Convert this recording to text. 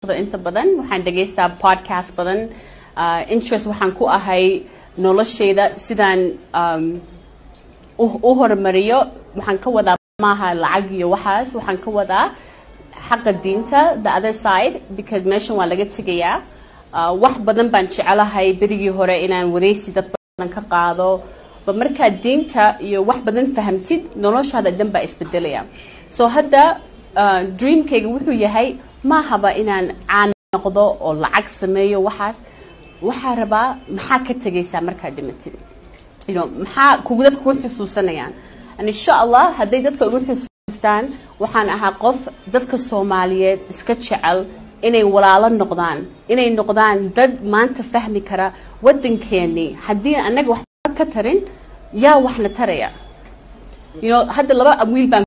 fiirsado inta badan waxaan dhegaystaa podcast badan uh, interest waxaan ku ahay noloshayda sidaan um, u u horumariyo waxaan ka wadaa maaha lacag iyo waxaas waxaan ka wadaa xaqa diinta the other side because meeshan waa laga tegayaa uh, wax badan baan jecelahay berigii hore inaan wareysi dad badan ka qaado ba markaad diinta iyo wax badan fahamtid noloshaada dhan baa isbedelaya so hadda uh, dreamkayga wuxuu yahay maahaba inaan caan noqdo oo lacag sameeyo waxaas waxaa rabaa maxaa ka tegaysaa markaad dhimatid you know, maxaa kugu dadka ku xusuusanayaan and insha allah hadday dadka ugu xusuustaan waxaan ahaa qof dadka soomaaliyeed iska jecel inay walaalo noqdaan inay noqdaan dad maanta fahmi kara waddankeennii haddii annaga waxba ka tarin yaa waxna taraya you know, hadda laba wiil baan